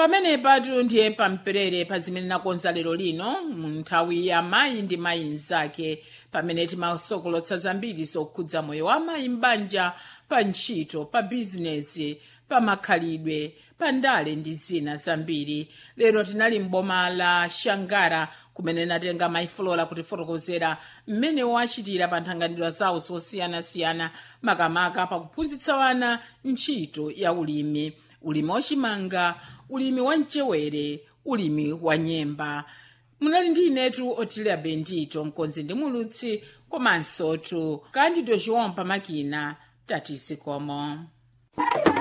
pamenepatu ndiye pamperere pa zimene nakonza lero lino mu nthawi ya mayi ndi mayi mnzake pamene timasokolotsa zambiri zokhudza moyo wa mayi m'banja pa ntchito pa bizinesi pa makhalidwe pa ndale ndi zina zambiri lero tinali m'boma la shangara kumene natenga mayi Flora kutifotokozera mmene wachitira pa nthanganidwa zawo zosiyanasiyana makamaka pakuphunzitsa wana ntchito ya ulimi ulimi wachimanga ulimi wa mchewere ulimi wa nyemba munali ndi inetu otilia bendito mkonzi ndi mulutsi komanso tu kandido chiwompa makina tatisi komo